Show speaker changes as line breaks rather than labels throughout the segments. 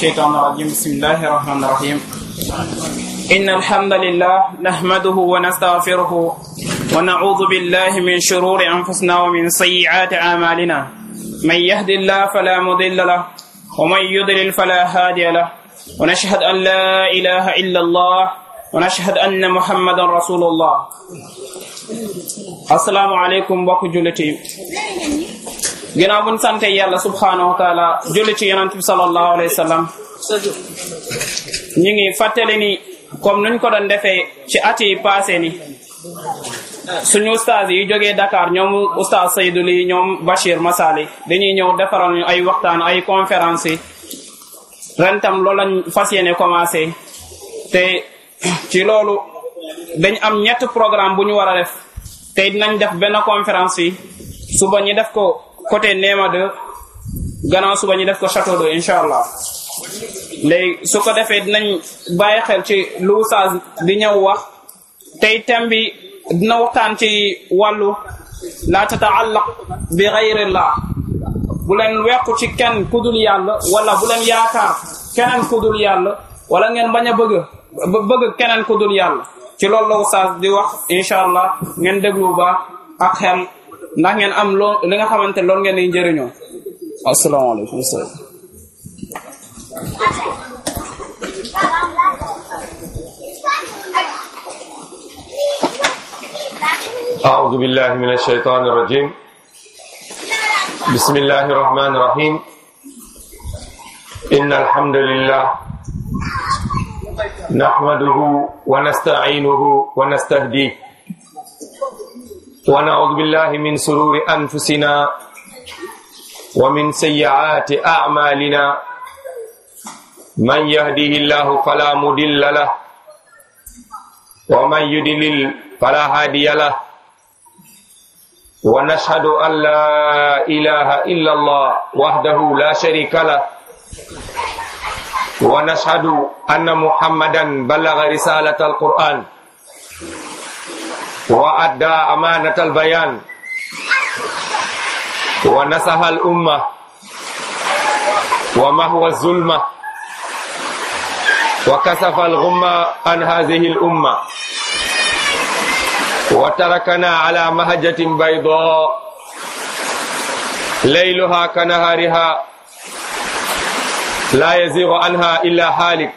الشيطان الرجيم بسم الله الرحمن الرحيم إن الحمد لله نحمده ونستغفره ونعوذ بالله من شرور أنفسنا ومن سيئات أعمالنا من يهد الله فلا مضل له ومن يضلل فلا هادي له ونشهد أن لا إله إلا الله ونشهد أن محمدا رسول الله السلام عليكم بكو جلتي ginnaaw buñ sante yàlla subhanahu wa taala julli ci yonent bi sallallahu alayhi wa sallam ñu ngi fàttali ni comme nuñ ko doon defee ci at yi passé ni suñu ustaas yi jógee Dakar ñoom ustaas Seydou Ly ñoom Bachir Masali dañuy ñëw defaral ñu ay waxtaan ay conférence yi ren tam loolu lañ fas yéene commencé te ci loolu dañ am ñett programme bu ñu war a def te dinañ def benn conférence yi suba ñi def ko côté Néma 2 gannaaw suba ñu def ko château d'eau incha allah léegi su ko defee dinañ bàyyi xel ci lu Oustaz di ñëw wax tey thème bi dina waxtaan ci wàllu la tataallaq bi gayrillah bu leen wequ ci kenn kudul yàlla wala bu leen yaakaar keneen kudul yàlla wala ngeen bañ a bëgg bëgg keneen kudul yàlla ci loolu la Oustaz di wax incha allah ngeen déglu ba ak xel ndax ngeen am loo li nga xamante loolu ngeen di njëriñoo asalaamaaleykum
أعوذ بالله من الشيطان الرجيم بسم الله الرحمن الرحيم إن الحمد لله نحمده ونستعينه ونستهديه ونعوذ بالله من سرور أنفسنا ومن سيئات أعمالنا من يهديه الله فلا مضل له ومن يضلل فلا هادي له ونشهد أن لا إله إلا الله وحده لا شريك له ونشهد أن محمدا بلغ رسالة القرآن وأدى أمانة البيان ونصح الأمة ومهو الظلمة وكسف الغمة عن هذه الأمة وتركنا على مهجة بيضاء ليلها كنهارها لا يزيغ عنها إلا هالك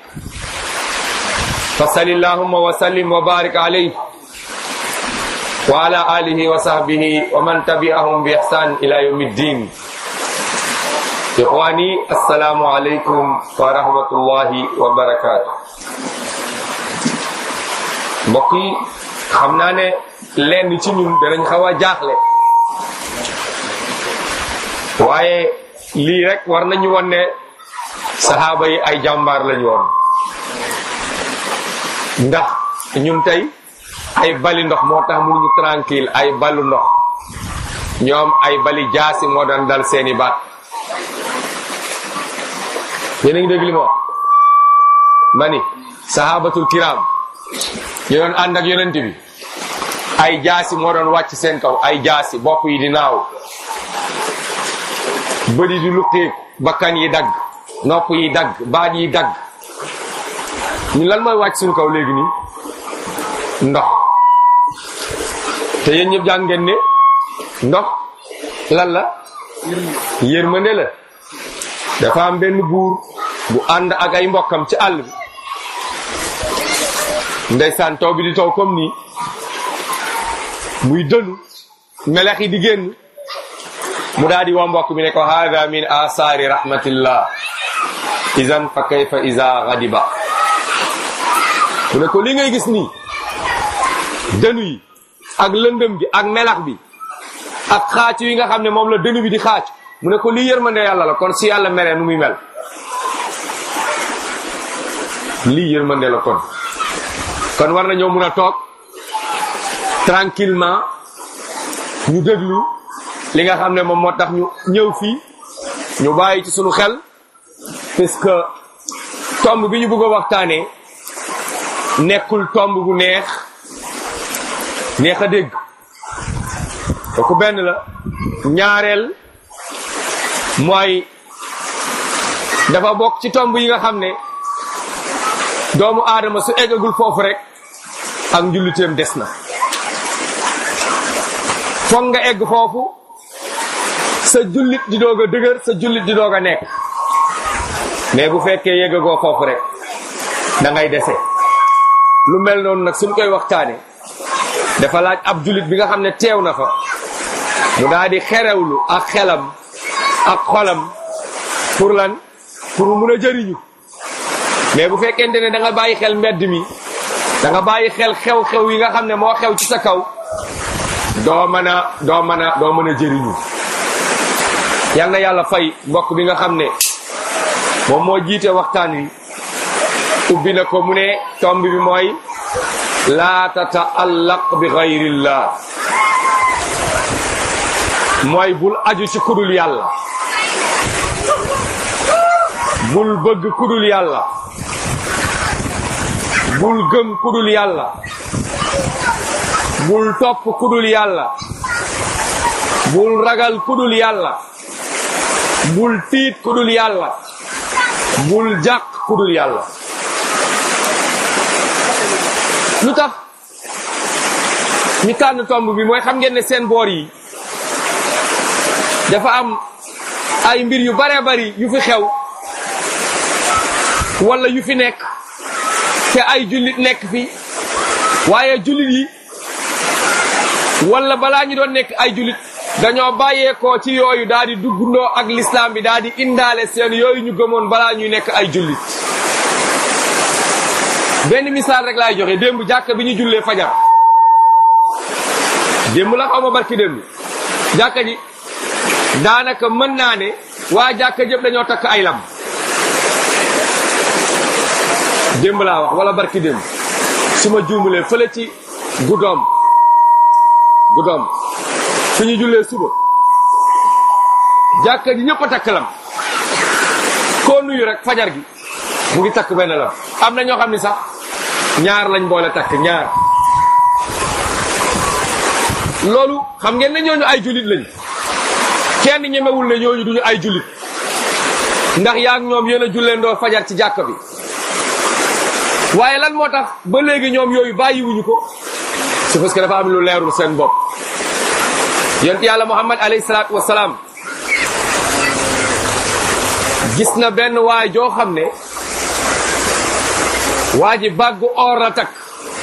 فصل اللهم وسلم وبارك عليه وعلى آله وصحبه ومن تبعهم بإحسان إلى يوم الدين إخواني السلام عليكم ورحمة الله وبركاته mbokk yi xam naa ne lenn ci ñun danañ xaw a jaaxle waaye lii rek war nañu won ne saxaaba yi ay jàmbaar lañu woon ndax ñun tey ay bali ndox moo tax mënuñu tranquille ay balu ndox ñoom ay bali jaasi moo daan dal seeni baat yéen a ngi dégg li ma wax ma ni sahabatul kiram ñu doon ànd ak yonent bi ay jaasi moo doon wàcc seen kaw ay jaasi bopp yi di naaw bëdi di luqeeku bakkan yi dagg nopp yi dagg baat yi dagg ñun lan mooy wàcc suñu kaw léegi nii ndox te yéen ñëpp jàng ngeen ne ndox lan la yërmande la dafa am benn buur bu ànd ak ay mbokkam ci àll bi ndeysaan taw bi di taw comme nii muy dënu melex yi di génn mu daal di waa mbokk mi ne ko hada min asaari rahmatillah izan fa kayfa iza ghadiba mu ne ko li ngay gis nii dënu yi ak lëndëm gi ak melax bi ak xaac yi nga xam ne moom la dënu bi di xaac mu ne ko lii yërmande yàlla la kon si yàlla meree nu muy mel lii yërmande la kon kon war nañoo mun a toog tranquillement ñu déglu li nga xam ne moom moo tax ñu ñëw fii ñu bàyyi ci sunu xel puisque tomb bi ñu bëgg a waxtaanee nekkul tomb bu neex neex a dégg kooku benn la ñaareel mooy dafa bokk ci tomb yi nga xam ne doomu aadama su eggagul foofu rek ak njulliteem des na foog nga egg foofu sa jullit di doog a dëgër sa jullit di doog a nekk mais bu fekkee yeggagoo foofu rek da ngay dese lu mel noonu nag suñ koy waxtaane dafa laaj ab jullit bi nga xam ne teew na fa mu daal di xerewlu ak xelam ak xolam pour lan pour mun a jëriñu mais bu fekkente ne da nga bàyyi xel mbedd mi da nga bàyyi xel xew-xew yi nga xam ne moo xew ci sa kaw doo mën a doo mën a doo mën a jëriñu yal na yàlla fay mbokk bi nga xam ne moom moo jiite waxtaan wi ubbi na ko mu ne tomb bi mooy laa tataallaq bi gayrillah mooy bul aju ci kudul yàlla bul bëgg kudul yàlla bul gëm kudul yàlla bul topp kudul yàlla bul ragal kudul yàlla bul tiit kudul yàlla bul jàq kudul yàlla lu tax ñu tànn tomb bi mooy xam ngeen ne seen boor yi dafa am ay mbir yu bare bari yu fi xew wala yu fi nekk te ay jullit nekk fi waaye jullit yi wala balaa ñu doon nekk ay jullit dañoo bàyyeekoo ci yooyu daal di duggundoo ak lislaam bi daal di indaale seen yooyu ñu gëmoon balaa ñuy nekk ay jullit benn misaal rek laay joxe démb jàkka bi ñu jullee fajar démb la xaw ma barki démb jàkka ji daanaka mën naa ne waa jàkka jëpp dañoo takk ay lam démb laa wax wala barki démb su ma juumulee fële ci guddoom guddoom fi ñu jullee suba jàkka ji ñëpp a takk lam koo nuyu rek fajar gi mu ngi takk benn lam am na ñoo xam ni sax ñaar lañ boole takk ñaar loolu xam ngeen ne ñooñu ay jullit lañ kenn ñemewul ne ñooñu duñu ay jullit ndax yaa ngi ñoom yéen a julleendoo fajar ci jàkka bi waaye lan moo tax ba léegi ñoom yooyu bàyyiwuñu ko c'est parce que dafa am lu leerul seen bopp yonent yàlla muhammad alayhi salaatu wasalaam gis na benn waay joo xam ne waa ji bàggu or la takk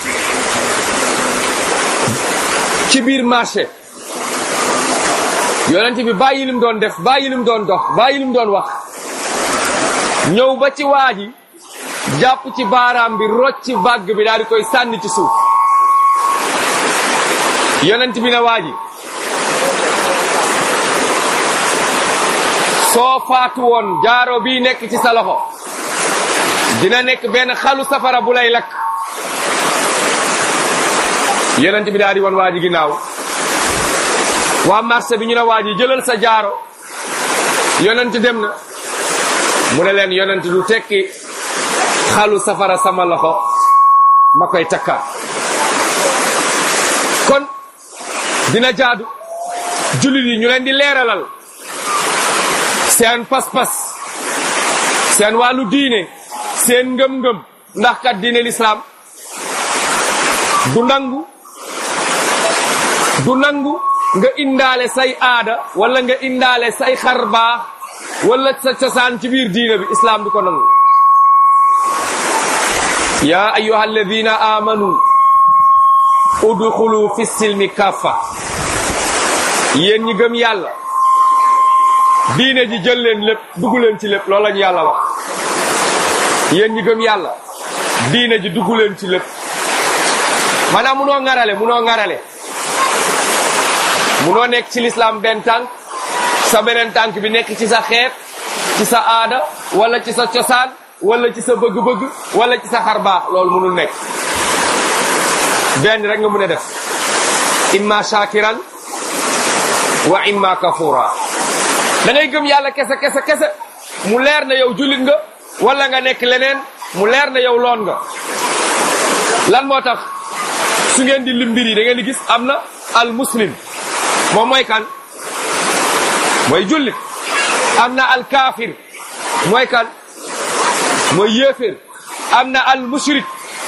ci biir marché yonent bi bàyyi lim doon def bàyyi lim doon dox bàyyi lim doon wax ñëw ba ci waa ji jàpp ci baaraam bi rocc bàgg bi daal di koy sànni ci suuf yonent bi ne waa ji soo faatu woon jaaro bii nekk ci sa loxo dina nekk benn xalu safara bu lay lakk yonent bi daal di woon waa ji ginnaaw waa marché bi ñu ne waa ji jëlal sa jaaro yonent dem na mu ne leen yonent du tekki xalu safara sama loxo ma koy takkaat kon dina jaadu jullit yi ñu leen di leeralal seen pas-pas seen wàllu diine seen ngëm-ngëm ndax kat diine lislaam du nangu du nangu nga indaale say aada wala nga indaale say xarbaax wala sa cosaan ci biir diine bi islaam du ko nangu yaa ayyuha alladina amanu udxulu fi silmi kaffa yéen ñi gëm yàlla diine ji jël leen lépp dugg leen ci lépp loolu lañu yàlla wax yéen ñi gëm yàlla diine ji dugg leen ci lépp maanaam munoo ŋarale munoo ŋarale munoo nekk ci lislaam benn tànk sa beneen tànk bi nekk ci sa xeet ci sa aada wala ci sa cosaan wala ci sa bëgg-bëgg wala ci sa xarbaax loolu munul nekk benn rek nga mun a def imma shakiran wa imma kafura da ngay gëm yàlla kese kese kese mu leer na yow jullit nga wala nga nekk leneen mu leer na yow loon nga lan moo tax su ngeen di lim mbir yi da ngeen di gis am na al muslim moom mooy kan mooy jullit am na al kaafir mooy kan mooy yéeféer am na al mushrik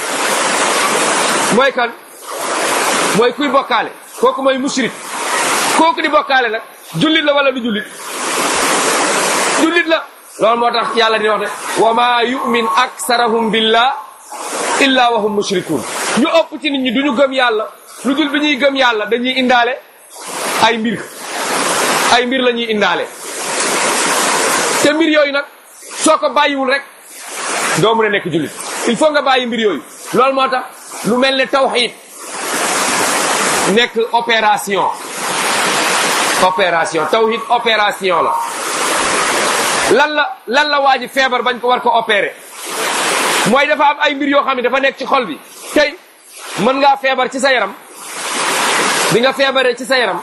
mooy kan mooy kuy bokkaale kooku mooy mushrik kooku di bokkaale nag jullit la wala du jullit jullit la loolu moo tax yàlla di wax ne wa ma yu'min aksarahum billah illa wa hum mushrikun ñu ëpp ci nit ñi duñu gëm yàlla lu dul bi ñuy gëm yàlla dañuy indaale ay mbir ay mbir la ñuy indaale te mbir yooyu nag soo ko bàyyiwul rek doo mën a nekk jullit il faut nga bàyyi mbir yooyu loolu moo tax lu mel ne tawxiid nekk opération opération tawxiid opération la lan la lan la waa ji feebar bañ ko war ko opérer mooy dafa am ay mbir yoo xam ne dafa nekk ci xol bi tey mën ngaa feebar ci sa yaram bi nga feebaree ci sa yaram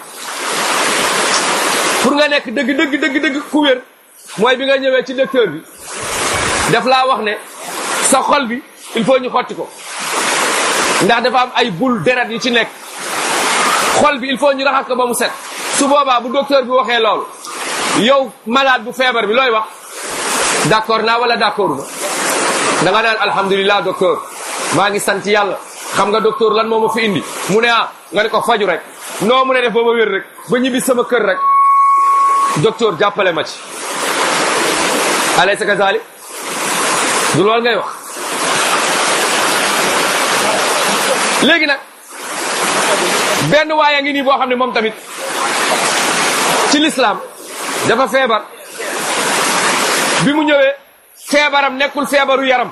pour nga nekk dëgg dëgg dëgg dëgg ku wér mooy bi nga ñëwee ci docteur bi daf laa wax ne sa xol bi il faut ñu xotti ko ndax dafa am ay bul deret yu ci nekk xol bi il faut ñu raxas ko ba mu set su boobaa bu docteur bi waxee loolu yow malade bu feebar bi looy wax d'accord naa wala d'accord ma da nga naan alhamdulilah docteur maa ngi sant yàlla xam nga docteur lan moo ma fi indi mu ne ah nga ne ko faju rek noo mu ne def ba ma wér rek ba ñibbi sama kër rek docteur jàppale ma ci alaysa kazalik du loolu ngay wax léegi nag benn waaye ngi nii boo xam ne moom tamit ci l'islam dafa feebar bi mu ñëwee feebaram nekkul feebaru yaram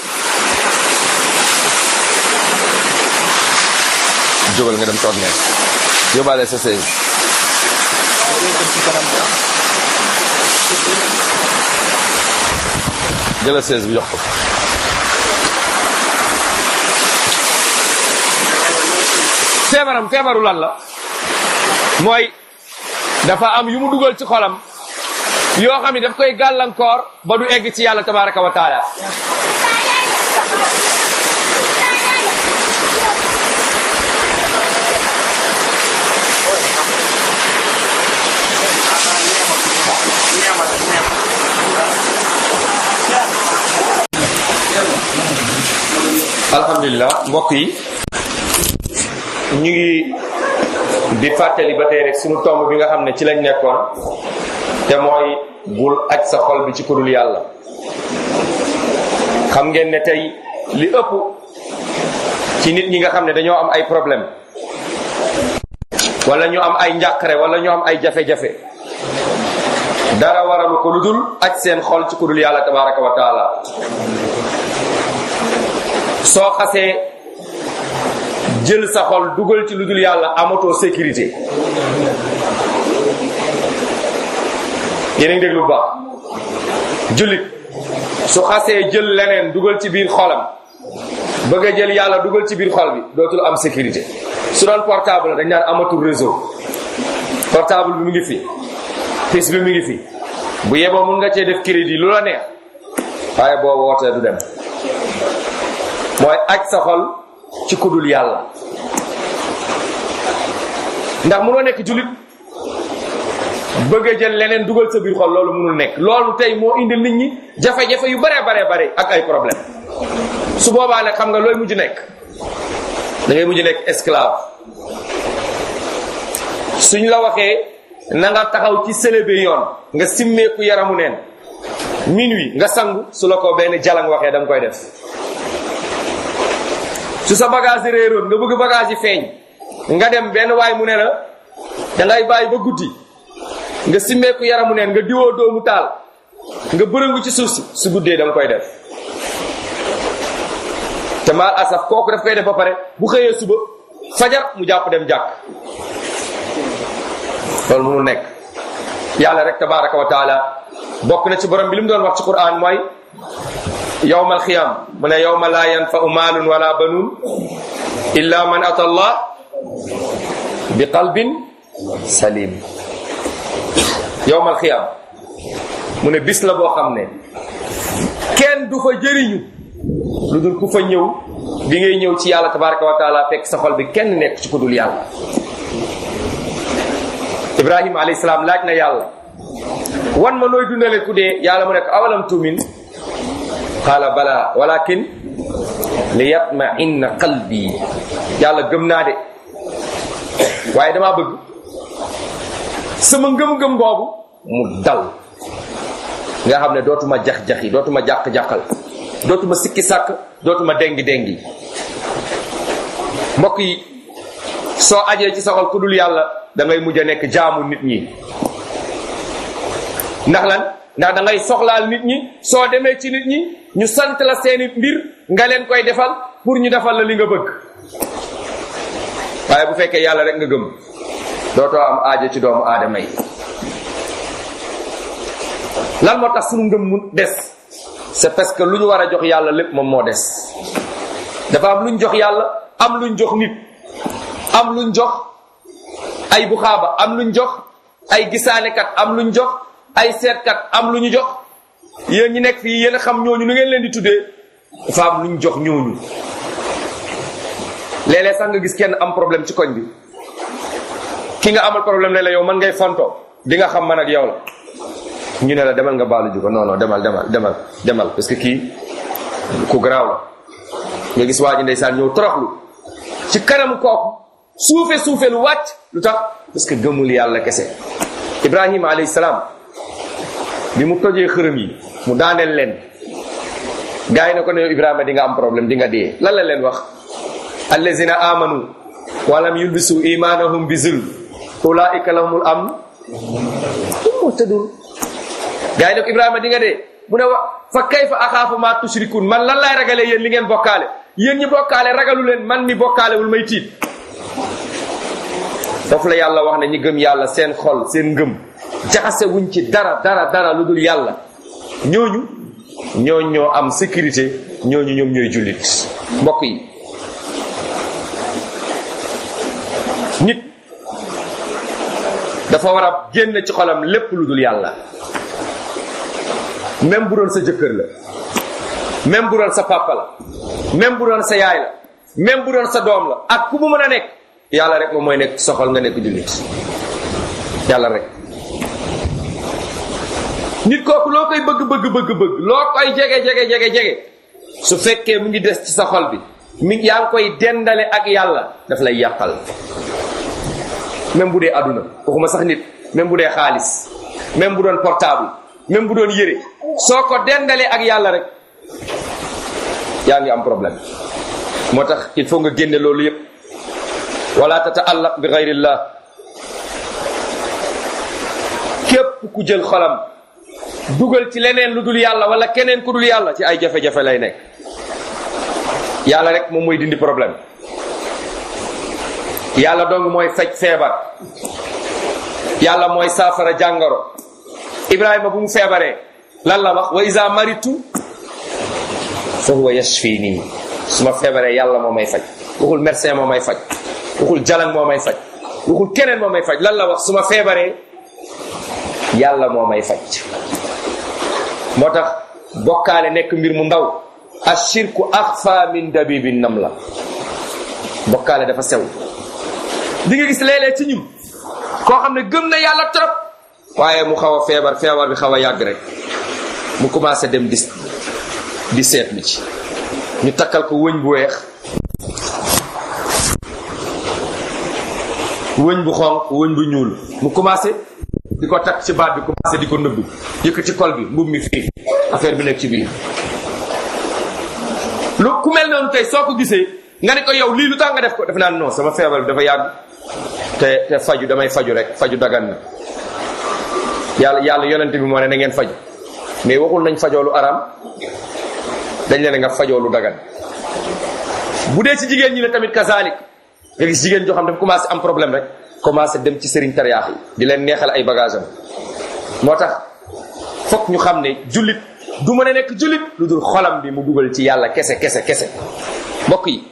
jógal nga dem toog ne yóbbaale sa sëy jëla seize bi jox ko feebaram feebaru lan la mooy dafa am yu mu dugal ci xolam yoo xam ne daf koy gàllankoor ba du egg ci yàlla tabaraka wa taala alhamdulilah mbokk yi ñu ngi di fàttali ba tey rek suñu tomb bi nga xam ne ci lañ nekkoon te mooy bul aj sa xol bi ci kudul yàlla xam ngeen ne tey li ëpp ci nit ñi nga xam ne dañoo am ay problème wala ñu am ay njàqare wala ñu am ay jafe-jafe dara waralu ko lu dul aj seen xol ci kudul yàlla tabaraka wa taala soo xasee jël sa xol dugal ci lu dul yàlla amatoo sécurité yéen a ngi dégg lu baax jullit su xasee jël leneen dugal ci biir xolam bëgg a jël yàlla dugal ci biir xol bi dootul am sécurité su doon portable dañ naan amatul réseau portable bi mu ngi fi pis bi mu ngi fi bu yeboo mun nga cee def crédit lu la neex waaye boo wootee du dem mooy aj sa xol ci kudul yàlla ndax munoo nekk julit bëgg a jël leneen dugal sa biir xol loolu munul nekk loolu tey moo indil nit ñi jafe-jafe yu bare bare bare ak ay problème su boobaa nag xam nga looy mujj nekk da ngay mujj nekk esclave suñ la waxee na nga taxaw ci sëlëbe yoon nga simmeeku yaramu neen minuit nga sangu su la ko benn jalang waxee da nga koy def su sa bagage yi réeroon nga bëgg bagage yi feeñ nga dem benn waay mu ne la da ngay bàyyi ba guddi nga simmeeku yaramu neen nga diwoo doomu taal nga bërëngu ci suuf si su guddee da nga koy def te maal asaf kooku daf koy def ba pare bu xëyee suba fajar mu jàpp dem jàkk loolu mënul nekk yàlla rek tabaraka wa taala bokk na ci borom bi li mu doon wax ci quran mooy yowma alxiyam mu ne yowma laa yanfau maalun wala banuun illa man ata allah bi qalbin salim yowma alxiyam mu ne bis la boo xam ne kenn du fa jëriñu lu dul ku fa ñëw bi ngay ñëw ci yàlla tabaraka wa taala fekk sa xol bi kenn nekk ci ku dul yàlla ibrahima alayhi salaam laaj na yàlla wan ma nooy dundale ku dee yàlla mu nekk awalam tumin qaala bala walakin li yatma inna qalbi yàlla gëm naa de waaye damaa bëgg sama ngëm-ngëm boobu mu dal nga xam ne dootuma jax-jaxi dootuma jàq-jàqal dootuma sikki sàkk dootuma dengi-dengi mbokk yi soo ajee ci soxal ku dul yàlla da ngay mujj a nekk jaamu nit ñi ndax lan ndax da ngay soxlaal nit ñi soo demee ci nit ñi ñu sant la seeni mbir nga leen koy defal pour ñu defal la li nga bëgg waaye bu fekkee yàlla rek nga gëm dootoo am aajo ci doomu aadama yi lan moo tax sunu ngëm mu des c'est parce que lu ñu war a jox yàlla lépp moom moo des dafa am lu ñu jox yàlla am lu ñu jox nit am lu ñu jox ay buxaaba am lu ñu jox ay gisaanekat am lu ñu jox ay seetkat am lu ñu jox yéen ñi nekk fii yéen a xam ñooñu nu ngeen leen di tuddee dafa am lu ñu jox ñooñu léeg-léeg sax nga gis kenn am problème ci koñ bi ki nga amal problème ne la yow man ngay fonto di nga xam man ak yow la ñu ne la demal nga baalu ju ko non non demal demal demal demal parce que kii ku garaaw la nga gis waa ji ndeysaan ñëw toroxlu ci kanam kooku suufe suufe lu wàcc lu tax parce que gëmul yàlla kese ibrahima alayhi salaam bi mu tojee xërëm yi mu daaneel leen gars yi ne ko ne yow ibrahima di nga am problème di nga dee lan la leen wax allazina amanu walam yulbisu imanahum bi zulm ulaika lahumul amn um muhtadun gars yi ne ko ibrahima di nga dee mu ne wa fa kayfa axaafu ma tushrikun man lan laay ragalee yéen li ngeen bokkaale yéen ñi bokkaale ragalu leen man mi bokkaalewul may tiit foofu la yàlla wax ne ñi gëm yàlla seen xol seen ngëm jaxase wuñ ci dara dara dara lu dul yàlla ñooñu ñooñ ñoo am sécurité ñooñu ñoom ñooy jullit mbokk yi nit dafa war a génn ci xolam lépp lu dul yàlla même bu doon sa jëkkër la même bu doon sa papa la même bu doon sa yaay la même bu doon sa doom la ak ku mu mën a nekk yàlla rek moom mooy nekk soxal nga nekk jullit yàlla rek nit kooku loo koy bëgg bëgg bëgg bëgg loo koy jege jege jege jege su fekkee mu ngi des ci sa xol bi mi yaa ngi koy dendale ak yàlla daf lay yàqal même bu dee àdduna waxuma sax nit même bu dee xaalis même bu doon portable même bu doon yére soo ko dendalee ak yàlla rek yaa ngi am problème moo tax il faut nga génne loolu yépp wala tataallaq bi gayrillah képp ku jël xolam dugal ci leneen lu dul yàlla wala keneen ku dul yàlla ci ay jafe-jafe lay nekk yàlla rek moom mooy dindi problème yàlla dong mooy faj feebar yàlla mooy saafara jàngoro ibrahima bu mu feebaree lan la wax wa isa maritu fa huwa yashfini su ma feebaree yàlla moo may faj waxul médecin moo may faj waxul jalan moo may faj waxul keneen moo may faj lan la wax su ma feebaree yàlla moo may faj moo tax bokkaale nekk mbir mu ndaw ashirku axfa min dabibi nam la bokkaale dafa sew di nga gis léeg-léeg ci ñun koo xam ne gëm na yàlla trop waaye mu xaw a feebar feebar bi xaw a yàgg rek mu commencé dem di di seetlu ci ñu takkal ko wëñ bu weex wëñ bu xonq wëñ bu ñuul mu commencé di ko takk ci baat bi commencé di ko nëbbu yëkk ci kol bi mbub mi fii affaire bi nekk ci biir lu ku mel noonu tey soo ko gisee nga ne ko yow lii lu tax nga def ko def naan non sama feebar bi dafa yàgg te te faju damay faju rek faju dagan na yàlla yàlla yonente bi moo ne na ngeen faju mais waxul nañ fajoo lu aram dañ leen nga fajoo lu dagan bu dee ci jigéen ñi la tamit kazalik nga gis jigéen joo xam dafa commencé am problème rek commencé dem ci sëriñ tariyaax yi di leen neexal ay bagage am moo tax fokk ñu xam ne jullit du mën a nekk jullit lu dul xolam bi mu dugal ci yàlla kese kese kese mbokk yi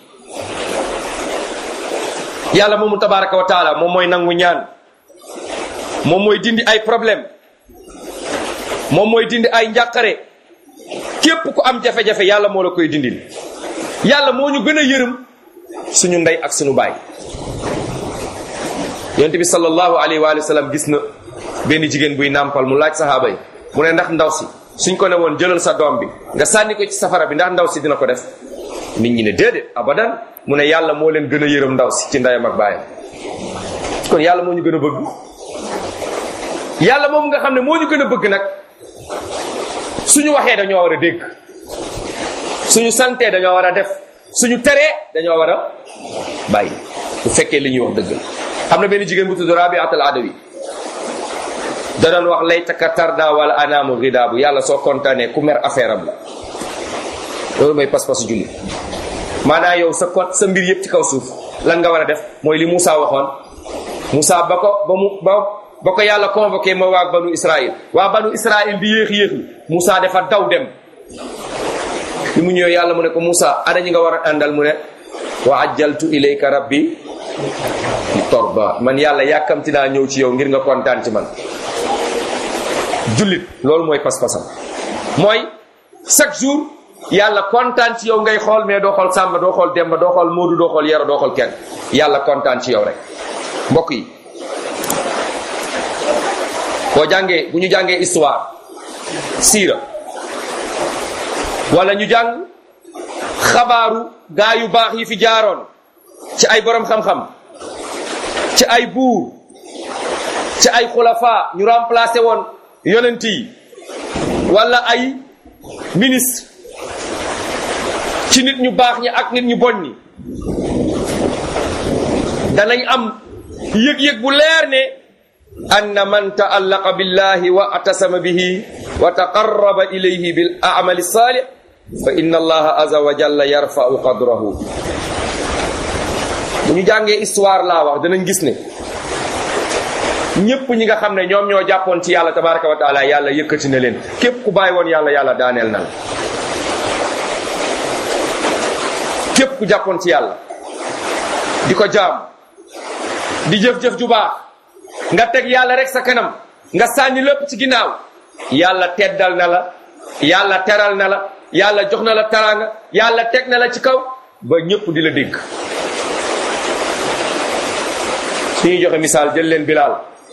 yàlla moomu tabaraka wa taala moom mooy nangu ñaan moom mooy dindi ay problème moom mooy dindi ay njàqare képp ku am jafe-jafe yàlla moo la koy dindil yàlla moo ñu gën a yërëm suñu ndey ak suñu baay yonent bi sallallahu alayhi wa sallam gis na benn jigéen buy nàmpal mu laaj sahaaba yi mu ne ndax ndaw si suñ ko ne woon jëlal sa doom bi nga sànni ko ci safara bi ndax ndaw si dina ko def nit ñi ne déedéet abadan mu ne yàlla moo leen gën a yërëm ndaw si ci ndeyam ak baayam kon yàlla moo ñu gën a bëgg yàlla moom nga xam ne moo ñu gën a bëgg nag suñu waxee dañoo war a dégg suñu santee dañoo war a def suñu teree dañoo war a bàyyi bu fekkee li ñuy wax dëgg la am na benn jigéen bu tudd Rabiat al Adawi da doon wax laytaka tarda wala anaamu ridaabu yàlla soo kontaanee ku mer affaire am la loolu mooy pas-pasu julli maanaam yow sa kot sa mbir yëpp ci kaw suuf lan nga war a def mooy li Moussa waxoon Moussa ba ko ba mu ba ba ko yàlla convoqué ma waa banu Israël waa banu Israël di yéex yéexlu Moussa dafa daw dem li mu ñëwee yàlla mu ne ko Moussa ana ñi nga war a àndal mu ne wa ajjaltu ilayka rabbi li torba man yàlla yàkkamti naa ñëw ci yow ngir nga kontaan ci man jullit loolu mooy pas-pasam mooy chaque jour yàlla kontaan ci yow ngay xool mais doo xool Samba doo xool Demba doo xool Moodu doo xool Yero doo xool kenn yàlla kontaan ci yow rek mbokk yi boo jàngee bu ñu jàngee histoire siira wala ñu jàng xabaaru gaa yu baax yi fi jaaroon ci ay borom xam-xam ci ay buur ci ay xulafa ñu remplacé woon yonent yi wala ay ministre ci nit ñu baax ñi ak nit ñu bon ñi danañ am yëg-yëg bu leer ne anna man taallaqa billahi wa atasama bihi wa taqarraba ilayhi bil amali salih fa inna allaha aza wa jalla yarfa'u qadrahu bu ñu jàngee histoire laa wax danañ gis ne ñépp ñi nga xam ne ñoom ñoo jàppoon ci yàlla tabaraka wa taala yàlla yëkkati na leen képp ku bàyyi woon yàlla yàlla daaneel na la képp ku jàppoon ci yàlla di ko jaam di jëf-jëf ju baax nga teg yàlla rek sa kanam nga sànni lépp ci ginnaaw yàlla teddal na la yàlla teral na la yàlla jox na la taraanga yàlla teg na la ci kaw ba ñépp di la dégg suñuy joxe misaal jël leen bilaal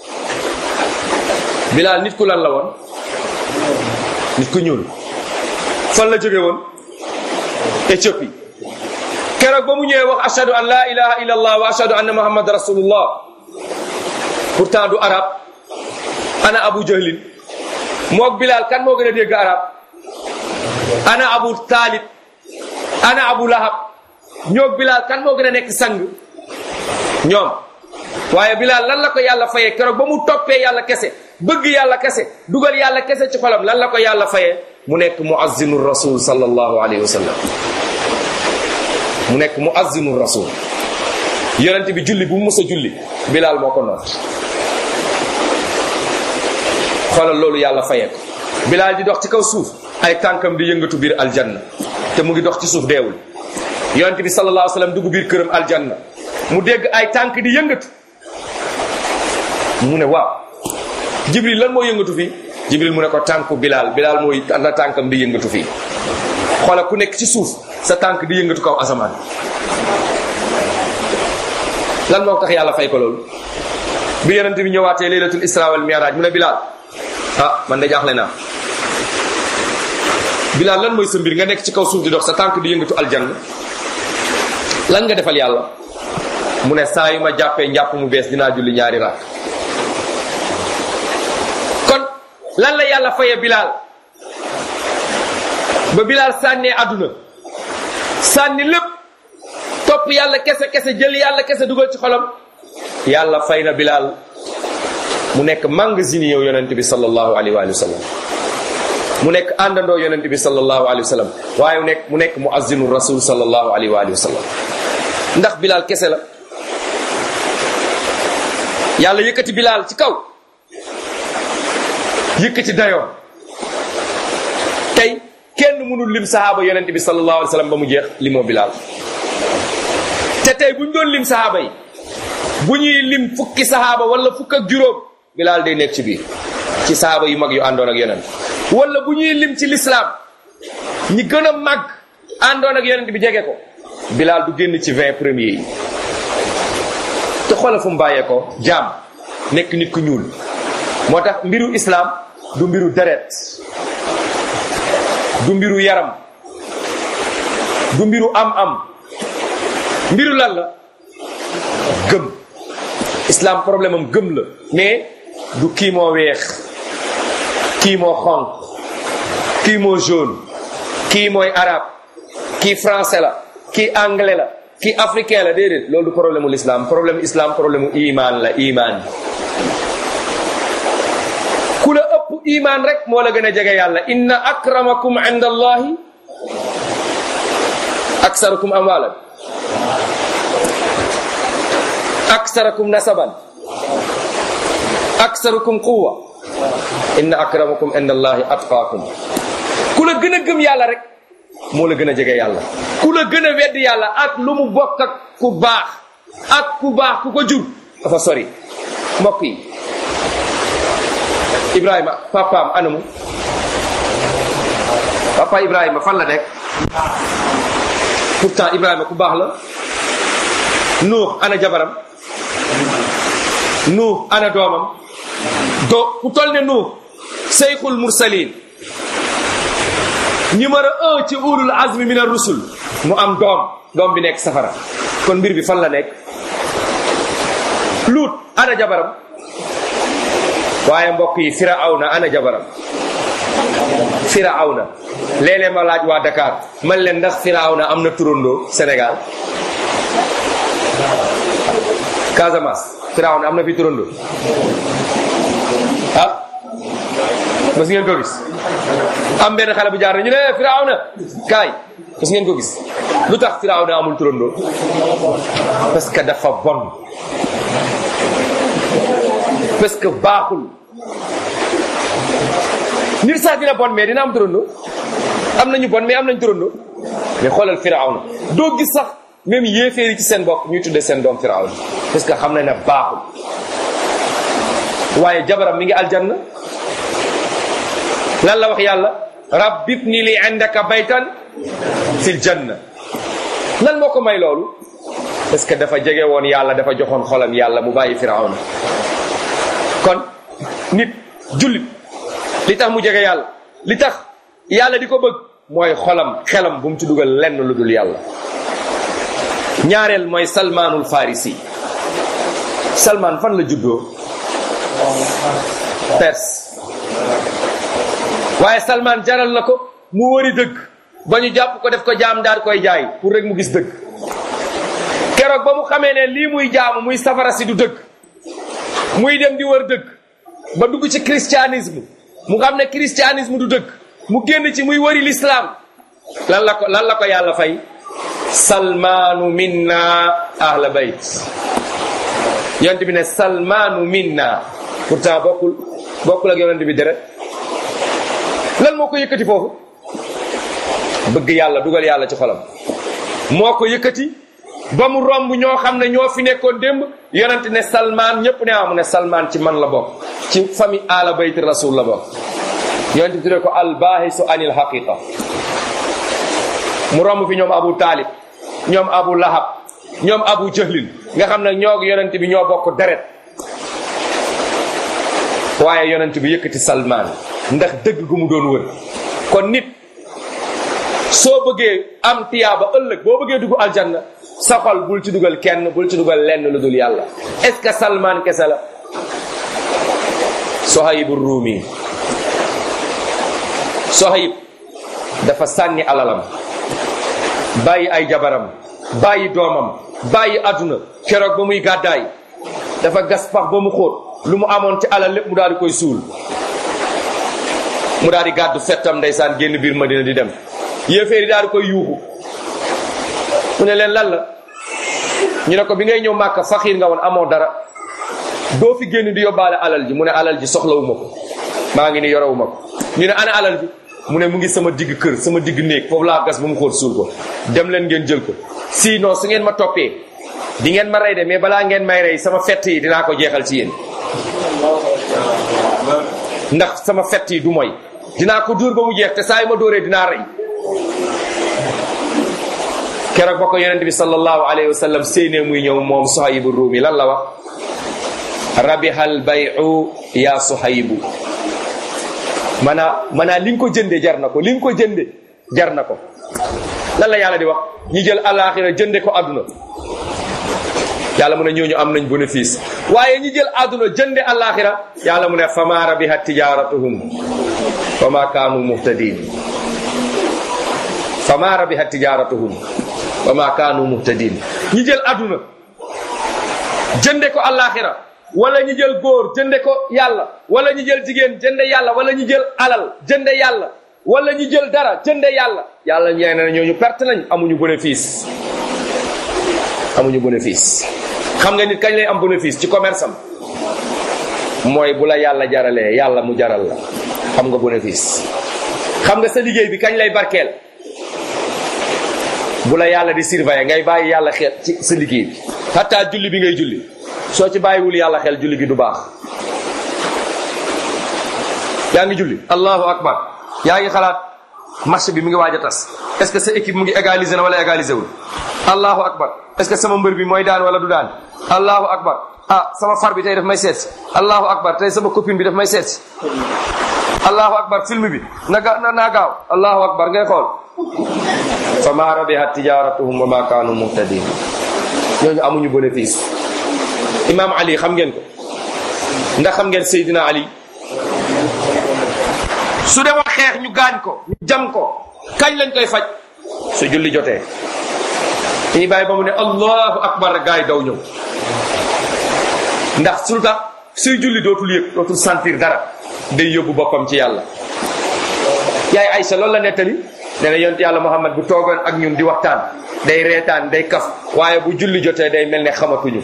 bilaal nit ku lan la woon nit ku ñuul fan la jóge woon Éthiopie keroog ba mu ñëwee wax ashhadu an la ilaha illa allah wa ashhadu anna muhammad rasulullah pourtant du arab ana abu jahlin moog bilaal kan moo gën a dégg arab ana abu taalib ana abu lahab ñoog bilaal kan moo gën a nekk sang ñoom waaye bilaal lan la ko yàlla fayee keroog ba mu toppee yàlla kese bëgg yàlla kese dugal yàlla kese ci xolam lan la ko yàlla fayee mu nekk muazzinu rasul sallallahu alayhi wa sallam mu nekk muazzinu rasul yonent bi julli bu mu mës a julli bilaal moo ko noot xoolal loolu yàlla fayee ko bilaal di dox ci kaw suuf ay tànkam di yëngatu biir aljanna te mu ngi dox ci suuf deewul yonent bi sallallahu alayhi wa sallam dugg biir këram aljanna mu dégg ay tànk di yëngatu mu ne waaw jibril lan moo yëngatu fii jibril mu ne ko tànku bilaal bilaal mooy na tànkam di yëngatu fii xoola ku nekk ci suuf sa tànk di yëngatu kaw asamaan lan moo tax yàlla fay ko loolu bi yonente bi ñëwaatee laylatul isra wal mi'raj mu ne bilaal ah man de jaaxle naa bilaal lan mooy sa mbir nga nekk ci kaw suuf di dox sa tànk di yëngatu aljanna lan nga defal yàlla mu ne saa yu ma jàppee njàpp mu bees dinaa julli ñaari rakk kon lan la yàlla faye bilaal ba bilaal sànnee àdduna sànni lépp topp yàlla kese kese jël yàlla kese dugal ci xolam yàlla fay na bilaal mu nekk magasin yow yonent bi sallallahu alayhi wa sallam mu nekk àndandoo yonent bi sallallahu alayhi wa sallam waaye mu nekk mu nekk muazzinu rasul sallallahu alayhi wa sallam ndax bilaal kese la yàlla yëkkati bilaal ci kaw yëkkati dayoon tey kenn mënul lim sahaaba yonent bi sallallahu alayhi wa sallam ba mu jeex limoo bilaal te tey bu ñu doon lim sahaaba yi bu ñuy lim fukki sahaaba wala fukk ak juróom bilaal day nekk ci biir ci sahaaba yu mag yu àndoon ak yonent wala bu ñuy lim ci lislaam ñi gën a mag àndoon ak yonent bi jege ko bilaal du génn ci vingt premiers yi te xoolal fu mu bàyyee ko jaam nekk nit ku ñuul moo tax mbiru islam du mbiru deret du mbiru yaram du mbiru am-am mbiru lan la gëm islam problème am gëm la mais du kii moo weex kii moo xonq kii moo jaune kii mooy arabe kii français la kii anglais la kii africain la déedéet loolu du problème mu l'islam problème islam problème mu iman la iman ku la ëpp iman rek moo la gën a jege yàlla inna akramakum inda allahi aksarukum amwalan aksarakum nasaban aksarukum quwa inna akramakum inda allahi atqaakum ku la gën a gëm yàlla rek moo la gën a jege yàlla ku la gën a wedd yàlla ak lu mu bokk ak ku baax ak ku baax ku ko jur dafa sori mbokk yi ibrahima papaam anamu papa ibrahima fan la nekk pourtant ibrahima ku baax la nuux ana jabaram nuux ana doomam do ku tol ne nuux seyxul mursalin numéro un ci ulul azmi min ar-rusul mu am doom doom bi nekk safara kon mbir bi fan la nekk luut ana jabaram waaye mbokk yi firawna ana jabaram firawna léeg-léeg ma laaj waa Dakar man leen ndax firawna am na turandoo Sénégal Casamance firawna am na fi turandoo ah mas ngeen ko gis am benn xale bu jaar na ñu ne firawna kaay mas ngeen ko gis lu tax firawna amul turandoo parce que dafa bon parce que baaxul nit sax dina bon mais dina am turandoo am nañu bon mais am nañ turandoo mais xoolal firawna doo gis sax même yéeféeri ci seen bopp ñuy tudde seen doom firawna parce que xam na ne baaxul waaye jabaram mi ngi aljanna lan la wax yàlla rabbibni li indaka baytan fil janna lan moo ko may loolu parce que dafa jege woon yàlla dafa joxoon xolam yàlla mu bàyyi firawna kon nit jullit li tax mu jege yàlla li tax yàlla di ko bëgg mooy xolam xelam bu mu ci dugal lenn lu dul yàlla ñaareel mooy salmaanul farisi salmaan fan la juddoo perse waaye salmaan jaral na ko mu wëri dëgg ba ñu jàpp ko def ko jaam daal koy jaay pour rek mu gis dëgg keroog ba mu xamee ne lii muy jaamu muy safara si du dëgg muy dem di wër dëgg ba dugg ci christianisme mu xam ne christianisme du dëgg mu génn ci muy wëri l'islam lan la ko lan la ko yàlla fay salmaanu minna ahla bayt yonent bi ne salmaanu minna pourtant bokkul bokkul ak yonent bi deret lan moo ko yëkkati foofu bëgg yàlla dugal yàlla ci xolam moo ko yëkkati ba mu romb ñoo xam ne ñoo fi nekkoon démb yonent ne salmaan ñëpp ne amu ne salmaan ci man la bokk ci famille ala bayti rasul la bokk yonent bi tuddee ko albaahisu anil haqiqa mu romb fi ñoom abu taalib ñoom abu lahab ñoom abu jahlin nga xam ne ñoo yonent bi ñoo bokk deret waaye yonent bi yëkkati salmaan ndax dëgg gu mu doon wër kon nit soo bëggee am tiyaaba ëllëg boo bëggee dugg aljanna sa xol bul ci dugal kenn bul ci dugal lenn lu dul yàlla est-ce que salmaan kese la sohaybu ruumi sohayb dafa sànni alalam bàyyi ay jabaram bàyyi doomam bàyyi àdduna keroog ba muy gàddaay dafa gas pax ba mu xóot lu mu amoon ci alal lépp mu daal di koy suul mu daal di gàddu fettam ndeysaan génn biir Madina di dem yéeféer yi daal di koy yuuxu mu ne leen lan la ñu ne ko bi ngay ñëw màkka faxiir nga woon amoo dara doo fi génn di yóbbaale alal ji mu ne alal ji soxlawuma ko maa ngi ni yorewuma ko ñu ne ana alal ji mu ne mu ngi sama digg kër sama digg néeg foofu laa gas ba mu xóot suul ko dem leen ngeen jël ko sinon su ngeen ma toppee di ngeen ma rey de mais balaa ngeen may rey sama fett yi dinaa ko jeexal ci yéen ndax sama fett yi du mooy dinaa ko dóor ba mu jeex te saa yu ma dóoree dinaa rey keroog ba ko yonent bi sallallahu alayhi wa sallam séenee muy ñëw moom Suhaybu Ruumi lan la wax rabihal bayu ya suhaybu maanaa maanaa li nga ko jënde jar na ko li nga ko jënde jar na ko lan la yàlla di wax ñi jël alaxira jënde ko àdduna yàlla mu ne ñooñu am nañ bénéfice waaye ñi jël àdduna jënde alaxira yàlla mu ne fama rabihat tijaratuhum wa ma kaanu muhtadin fama rabihat tijaratuhum wa ma kaanu muhtadin ñi jël àdduna jënde ko alaxira wala ñi jël góor jënde ko yàlla wala ñi jël jigéen jënde yàlla wala ñi jël alal jënde yàlla wala ñi jël dara jënde yàlla yàlla ñee na ñooñu perte nañ amuñu bénéfice amuñu bénéfice xam nga nit kañ lay am bénéfice ci commerce am mooy bu la yàlla jaralee yàlla mu jaral la xam nga bénéfice xam nga sa liggéey bi kañ lay barkeel bu la yàlla di surveiller ngay bàyyi yàlla xel ci sa liggéey bi hatta julli bi ngay julli soo ci bàyyiwul yàlla xel julli gi du baax yaa ngi julli allahu akbar yaa ngi xalaat match bi mu ngi waaj a tas est-ce que sa équipe mu ngi égaliser na wala égaliser wul allahu akbar est-ce que sama mbër bi mooy daan wala du daan allahu akbar ah sama far bi tey daf may seet allahu akbar tey sama copine bi daf may seet allahu akbar film bi na ga na naa gaaw allahu akbar ngay xool fa ma rabihat tijaratuhum wa ma kaanu muhtadin ñooñu amuñu bénéfice imam ali xam ngeen ko ndax xam ngeen Seydina ali su demoon xeex ñu gaañ ko ñu jam ko kañ lañ koy faj su julli jotee dañuy bàyyi ba mu ne allahu akbar gaay daw ñëw ndax su tax suy julli dootul yëg dootul sentir dara day yóbbu boppam ci yàlla yaay Aysa loolu la nettali nee na yonent yàlla Muhammad bu toogoon ak ñun di waxtaan day reetaan day kaf waaye bu julli jotee day mel ne xamatuñu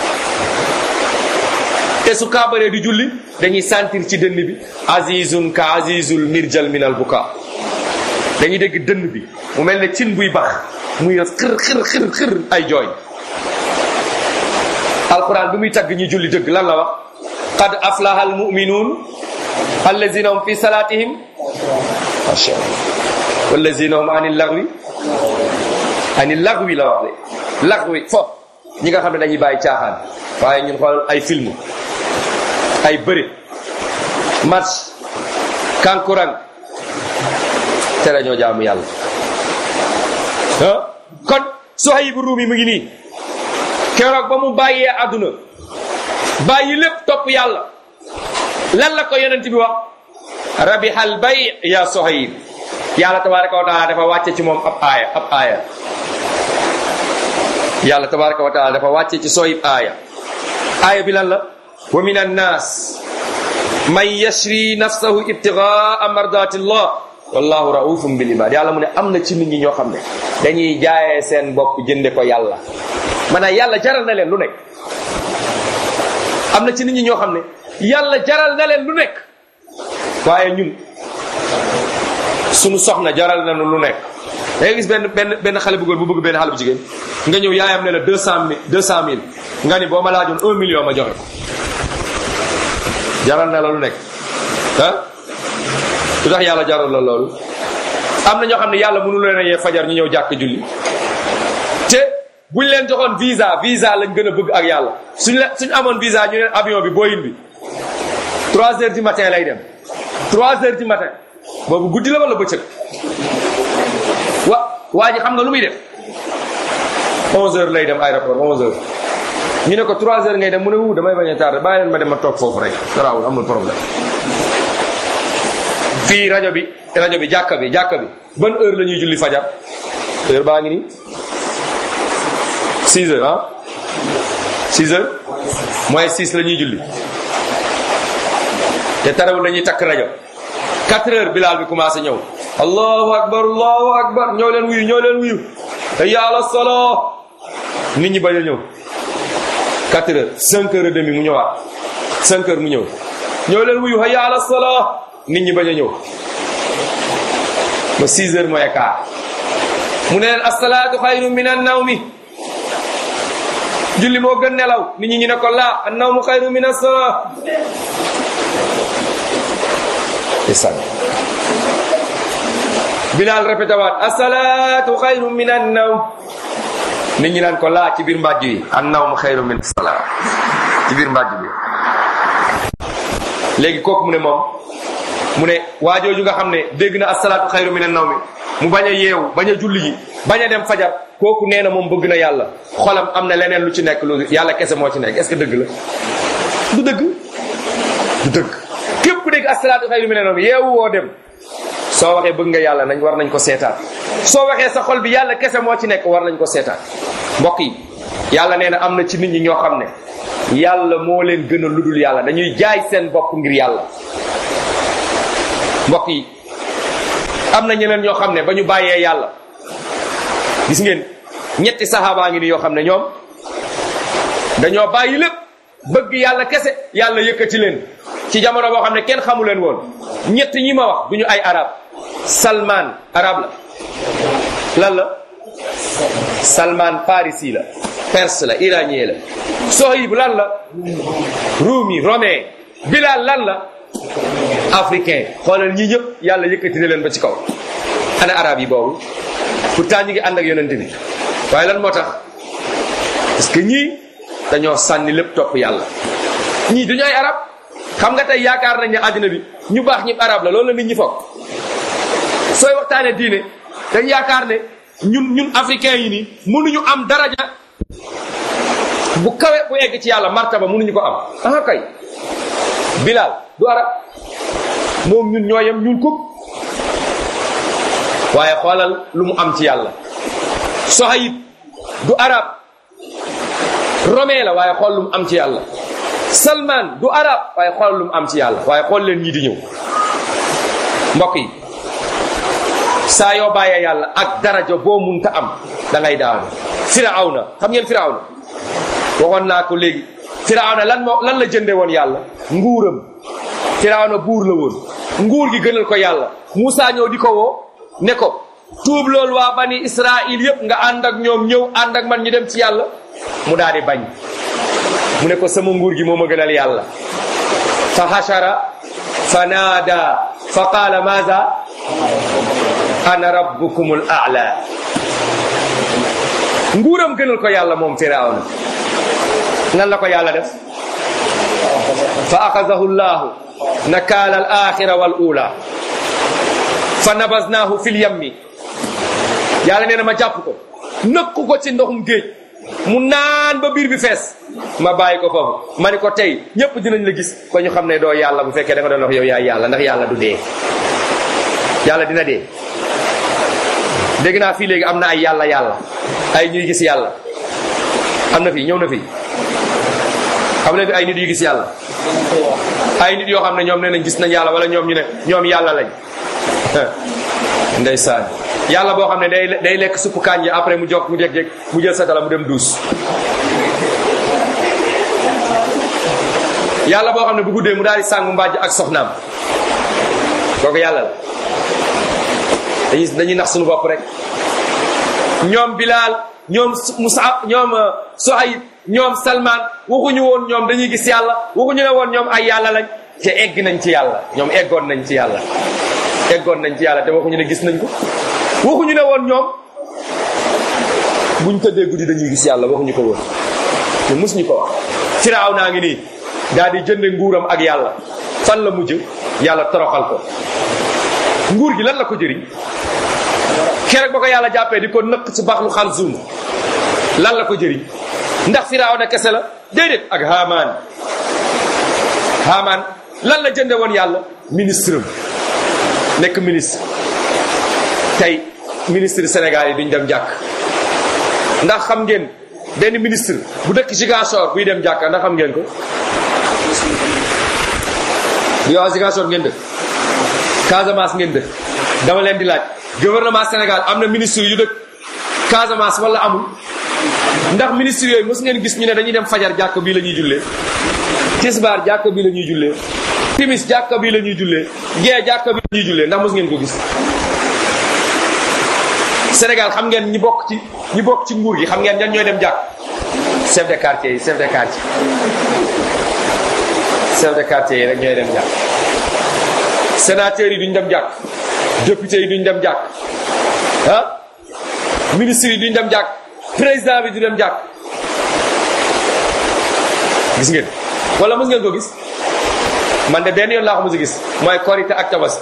te su kaabaree di julli dañuy sentir ci dënn bi azizun ka azizul mirjal minal buka dañuy dégg dënn bi mu mel ne cin buy bax muy xir xir xir xir ay jooy alquran bi muy tagg ñi julli dëgg lan la wax qad aflaha al muminuun allazina hum fi salatihim masha Allah wallazina hum anil lagwi anil lagwi la wax de lagwi fo ñi nga xam ne dañuy bàyyi caaxaan waaye ñun xool ay film ay bëri match kankurang te dañoo jaamu yàlla ah kon Suhayb Ruumi mu ngi nii keroog ba mu bàyyee àdduna bàyyi lépp topp yàlla lan la ko yonent bi wax rabihal bay ya Suhayb yàlla tabaraka wa taala dafa wàcce ci moom ab aaya ab aaya yàlla tabaraka wa taala dafa wàcce ci Suhayb aaya aaya bi lan la wa min annas man yashri nafsahu ibtigaa mardatillah wallahu raufum bil ibad yàlla mu ne am na ci nit ñi ñoo xam ne dañuy jaayee seen bopp jënde ko yàlla maanaam yàlla jaral na leen lu nekk am na ci nit ñi ñoo xam ne yàlla jaral na leen lu nekk waaye ñun sunu soxna jaral nañu lu nekk da ngay gis benn benn benn xale bu góor bu bëgg benn xale bu jigéen nga ñëw yaayam ne la deux cent mille deux cent mille nga ni boo ma laajoon un million ma joxe ko jaral na la lu nekk ah lu tax yàlla jaral la loolu am na ñoo xam ne yàlla mënu leen a yee fajar ñu ñëw jàkk julli te buñ leen joxoon visa visa lañ gën a bëgg ak yàlla suñ la suñ amoon visa ñu leen avion bi Boeing bi trois heures du matin lay dem trois heures du matin boobu guddi la wala bëccëg wa waa ji xam nga lu muy def onze heures lay dem aéroport onze heures ñu ne ko trois heures ngay dem mu ne wu damay bañ a tardé bàyyi leen ma dem ma toog foofu rek garaawul amul problème fii rajo bi rajo bi jàkka bi jàkka bi ban heure la ñuy julli fajar heure baa ngi nii six heures ah six heures moins six la ñuy julli te tarawul la ñuy takk rajo quatre heures bilaal bi commencé ñëw allahu akbar allahu akbar ñëw leen wuyu ñëw leen wuyu hayya ala salaa nit ñi bañ a ñëw quatre heures cinq heures et demi mu ñëwaat cinq heures mu ñëw ñëw leen wuyu hayya ala salaa nit ñi bañ a ñëw ba six heures mooy quart mu ne leen asalaatu xayru min an nawmi julli moo gën nelaw nit ñi ñu ne ko laa an nawmu xayru min as-salaa isan Bilal répété waat asalaatu xayru min an nawm nit ñi naan ko laa ci biir mbàjj yi an nawmu xayru min as-salaa ci biir mbàjj bi léegi kooku mu ne moom mu ne waajooju nga xam ne dégg na asalaatu xayru min an nawmi mu bañ a yeewu bañ a julli ji bañ a dem fajar kooku nee na moom bëgg na yàlla xolam am na leneen lu ci nekk lu yàlla kese moo ci nekk est-ce que dëgg la du dëgg du dëgg képp ku dégg asalaatu xayru min an nawmi yeewu woo dem soo waxee bëgg nga yàlla nañ war nañ ko seetaan soo waxee sa xol bi yàlla kese moo ci nekk war nañ ko seetaan mbokk yi yàlla nee na am na ci nit ñi ñoo xam ne yàlla moo leen gën a ludul yàlla dañuy jaay seen bopp ngir yàlla mbokk yi am na ñeneen ñoo xam ne ba ñu bàyyee yàlla gis ngeen ñetti saxaabaa ngi ni yoo xam ne ñoom dañoo bàyyi lépp bëgg yàlla kese yàlla yëkkati leen ci jamono boo xam ne kenn xamu leen woon ñett ñi ma wax du ñu ay arab salman arab la lan la salman farisi la perse la iranien la sohib lan la rumi romain bilal lan la africain xoolal ñii ñëpp yàlla yëkkati na leen ba ci kaw ana arab yi boobu pourtant ñu ngi ànd ak yonent bi waaye lan moo tax parce que ñii dañoo sànni lépp topp yàlla ñii duñu ay arab xam nga tey yaakaar nañ ne àddina bi ñu baax ñëpp arab la loolu la nit ñi foog sooy waxtaane diine dañ yaakaar ne ñun ñun africain yi nii mënuñu am daraja bu kawe bu egg ci yàlla martaba mënuñu ko am ah kay bilal du arab moom ñun ñooyam ñun kub waaye xoolal lu mu am ci yàlla sohayib du arab romain la waaye xool lu mu am ci yàlla salman du arab waaye xool lu mu am ci yàlla waaye xool leen ñii di ñëw mbokk yi saa yoo bàyyee yàlla ak daraja boo munta am da ngay daanu firawna xam ngeen firawna waxoon naa ko léegi firawna lan moo lan la jënde woon yàlla nguuram firawna buur la woon nguur gi gënal ko yàlla Moussa ñëw di ko woo ne ko tuub loolu waa bani Israil yëpp nga ànd ak ñoom ñëw ànd ak man ñu dem ci yàlla mu daal di bañ mu ne ko sama nguur gi moo ma gënal yàlla fa hashara fa naada fa qaala maza ana rabbukumul a'la nguuram gënal ko yàlla moom firawna nan la ko yàlla def fa axadahu llahu nakaala al axira wal ula fa nabasnaahu fil yammi yàlla nee na ma jàpp ko nëkku ko ci ndoxum géej mu naan ba biir bi fees ma bàyyi ko foofu ma ni ko tey ñëpp dinañ la gis ba ñu xam ne doo yàlla bu fekkee da nga doon wax yow yaay yàlla ndax yàlla du dee yàlla dina dee dégg naa fii léegi am na ay yàlla yàlla ay ñuy gis yàlla am na fii ñëw na fii xam ne fi ay nit yu gis yàlla ay nit yoo xam ne ñoom nee nañ gis nañ yàlla wala ñoom ñu ne ñoom yàlla lañ ndeysaan yàlla boo xam ne day day lekk suppu kànja après mu jog mu jeg-jeg mu jël satala mu dem duus yàlla boo xam ne bu guddee mu daal di sàngu mbàjj ak soxnaam kooku yàlla la dañuy dañuy nax suñu bopp rek ñoom Bilal ñoom Musa ñoom Suhayb ñoom Salman waxuñu woon ñoom dañuy gis yàlla waxuñu ne woon ñoom ay yàlla lañ te egg nañ ci yàlla ñoom eggoon nañ ci yàlla eggoon nañ ci yàlla te waxuñu ne gis nañ ko waxuñu ne woon ñoom buñ tëddee guddi dañuy gis yàlla waxuñu ko woon ñu mus ñu ko wax firaaw naa ngi nii daal di jënde nguuram ak yàlla fan la mujj yàlla toroxal ko nguur gi lan la ko jëriñ keroog ba ko yàlla jàppee di ko nëkk ci baxlu xalzum lan la ko jëriñ ndax firaaw na kese la déedéet ak Haamaan Haamaan lan la jënde woon yàlla ministre nekk ministre tey ministre Sénégal yi duñ dem jàkk ndax xam ngeen benn ministre bu dëkk Ziguinchor buy dem jàkk ndax xam ngeen ko yow Ziguinchor ngeen dëkk Casamance ngeen dëkk dama leen di laaj gouvernement Sénégal am na ministre yu dëkk Casamance wala amul ndax ministre yooyu mos ngeen gis ñu ne dañuy dem fajar jàkk bii la ñuy jullee tisbaar jàkk bii la ñuy jullee timis jàkk bii la ñuy jullee gee jàkk bii la ñuy jullee ndax mos ngeen ko gis Sénégal xam ngeen ñi bokk ci ñi bokk ci nguur gi xam ngeen ñan ñooy dem jàkk chef de quartier yi chef de quartier chef de quartier yi rek ñooy dem jàkk sénateurs yi duñ dem jàkk députés yi duñ dem jàkk ah ministres yi duñ dem jàkk président bi du dem jàkk gis ngeen wala mës ngeen ko gis man de benn yoon laa ko mos a gis mooy korite ak tabaski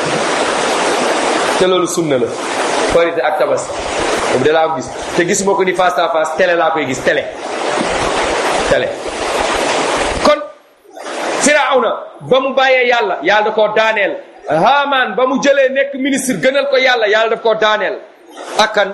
te loolu sunna la korite ak tabaski boobu de laa ko gis te gisuma ko ni face à face télé laa koy gis télé télé kon firawna ba mu bàyyee yàlla yàlla da koo daaneel Haamaan ba mu jëlee nekk ministre gënal ko yàlla yàlla daf koo daaneel akkan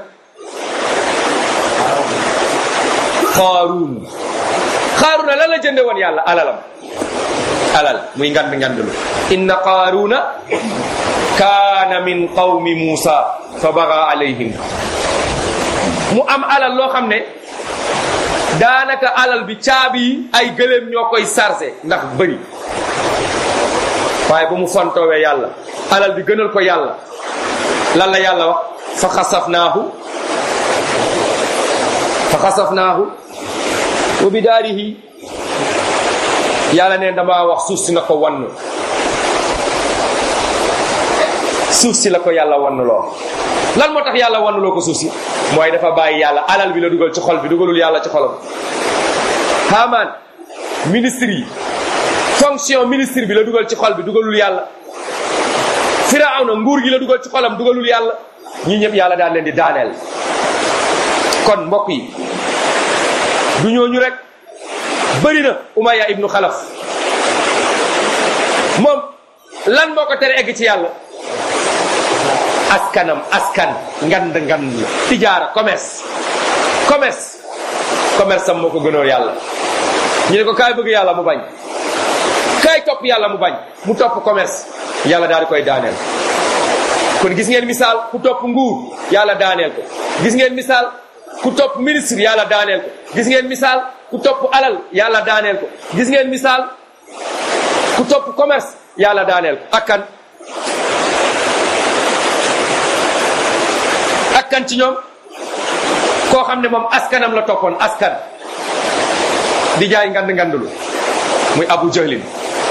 xaaruun xaaruuna lan la jënde woon yàlla alalam alal muy ngand ngandlu inna qaaruuna kaana min qawmi muusa fa baga alayhim mu am alal loo xam ne daanaka alal bi caabi yi ay gëléem ñoo koy chargé ndax bëri waaye ba mu fontoowee yàlla alal bi gënal ko yàlla lan la yàlla wax fa xasafnaahu fa xasafnaahu wa bidaarihi yàlla ne dama wax suuf si na ko wann suuf si la ko yàlla wann loo lan moo tax yàlla wann loo ko suuf si mooy dafa bàyyi yàlla alal bi la dugal ci xol bi dugalul yàlla ci xolam Haamaan ministre yi fonction ministre bi la dugal ci xol bi dugalul yàlla Firawna nguur gi la dugal ci xolam dugalul yàlla ñi ñëpp yàlla daan leen di daaneel kon mbokk yi du ñooñu rek bëri na Umayya ibnu Xalaf moom lan moo ko tere egg ci yàlla askanam askan ngand ngand la tijaara commerce commerce commerce am moo ko gënoo yàlla ñu ne ko kaay bëgg yàlla mu bañ kaay topp yàlla mu bañ mu topp commerce yàlla daal di koy daaneel kon gis ngeen misaal ku topp nguur yàlla daaneel ko gis ngeen misaal ku topp ministre yàlla daaneel ko gis ngeen misaal ku topp alal yàlla daaneel ko gis ngeen misaal ku topp commerce yàlla daaneel ko akkan akkan ci ñoom koo xam ne moom askanam la toppoon askan di jaay ngand ngandulu muy abu jahlin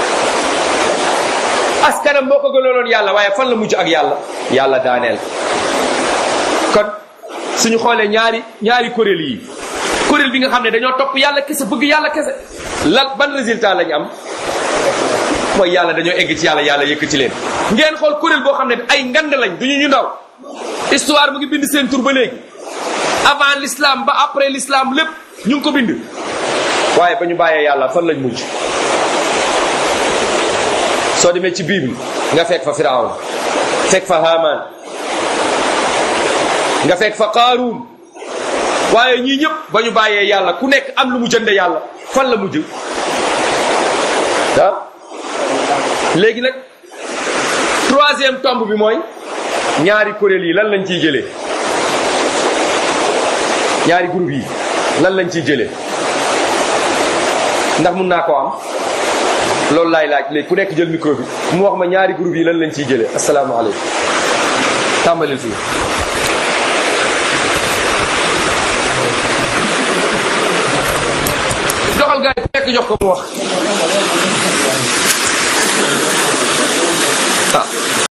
askanam boo ko gënooloon yàlla waaye fan la mujj ak yàlla yàlla daaneel kon suñu xoolee ñaari ñaari kuréel yi kuréel bi nga xam ne dañoo topp yàlla kese bëgg yàlla kese lan ban résultat lañu am mooy yàlla dañoo egg ci yàlla yàlla yëkkati leen ngeen xool kuréel boo xam ne ay ngand lañ duñu ñu ndaw histoire mu ngi bind seen tur ba léegi avant l'islam ba après l'islam lépp ñu ngi ko bind waaye ba ñu bàyyee yàlla fan lañ mujj soo demee ci bible nga fekk fa firawn fekk fa haman nga fekk fa qaaruun waaye ñii ñëpp ba ñu bàyyee yàlla ku nekk am lu mu jënde yàlla fan la mujj ah léegi nag troisième tombe bi mooy ñaari kuréel yi lan lañ ciy jëlee ñaari groupe yi lan lañ ciy jëlee ndax mun naa koo am loolu laay laaj léegi ku nekk jël micro bi mu wax ma ñaari groupe yi lan lañ ciy jëlee asalaamaaleykum tàmbalil fii doxal gaay ku nekk jox ko mu wax